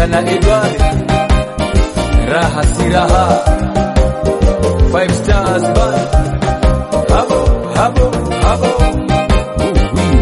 Tekla na Edward, raha si raha, five stars band, habo habo habo, Uwi.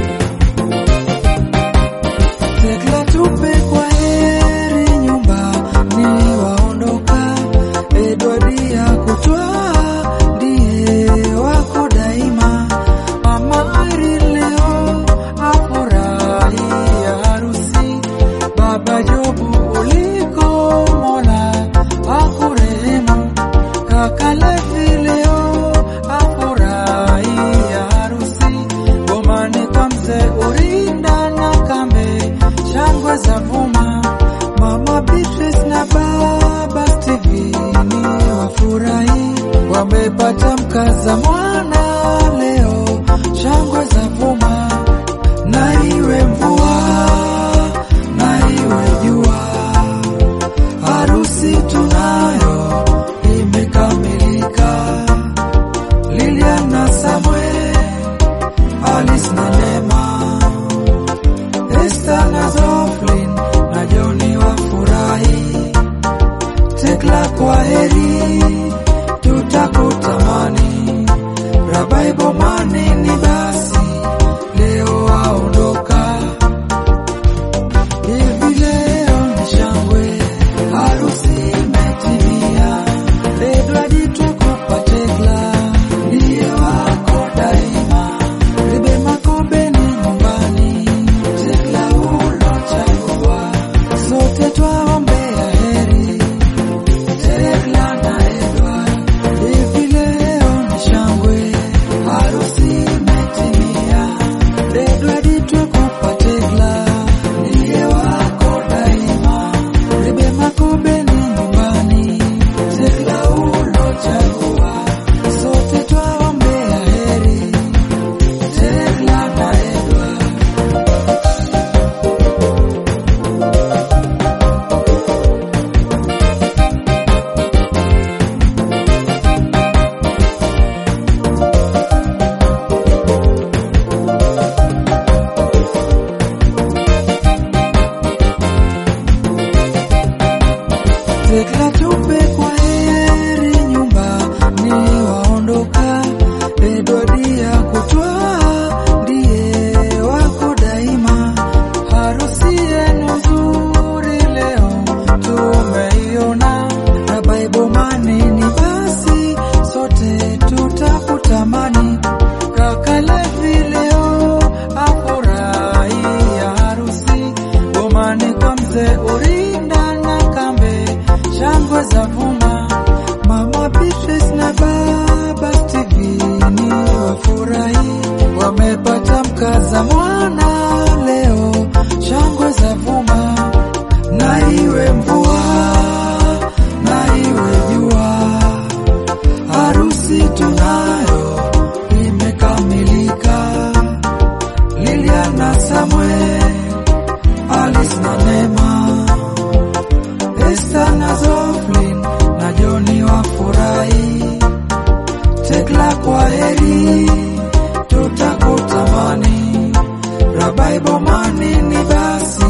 Tekla tupe kwa heri nyumbani waondoka, Edward ya kutwaa ndiye wako daima. Mama Irene leo afurahia harusi, Baba Jobu uliko Mola akurehemu, kaka Levi leo afurahia harusi, bomani kwa mzee Urinda na Kambe, shangwe za vuma, mama Beatrice na baba Steveni wafurahi, wamepata mkaza mwana leo, shangwe za vuma, na iwe mvua na iwe jua, harusi tunayo imekamilika. Lilian na Samuel, Alice na Neema, Esther na Zoflin na Joni wafurahi. Tekla kwa heri, tutakutamani. Rabai bomani ni basi, leo waondoka. Hivi leo ni shangwe, harusi imetimia. Edward tukupa Tekla, ndiye wako daima. Ribe Makobe ni nyumbani, Tekla ulochagua. Sote twaombea heri, Tekla na Edward. Hivi leo ni shangwe, harusi imetimia. Edward tukupa Tekla, ndiye wako daima. Ribe Makobe ni nyumbani, Tekla ulochagua. Sote twaombea heri, Tekla na Edward. Tekla tupe kwa heri nyumbani waondoka, Edward ya kutwaa ndiye wako daima. Harusi yenu nzuri leo tumeiona, na Bible manini basi sote tutakutamani. Kaka Levi leo afurahia harusi, bomani kwa mzee Urinda na Kambe, shangwe za vuma. Mama Beatrice na baba Steveni wafurahi, wamepata mkaza mwana leo, shangwe za vuma. Na iwe mvua na iwe jua, harusi tunayo imekamilika. Lilian na Samuel, Alice na Neema, Esther na Zoflin na Joni wafurahi. Tekla kwa heri, tutakutamani. Rabai bomani ni basi,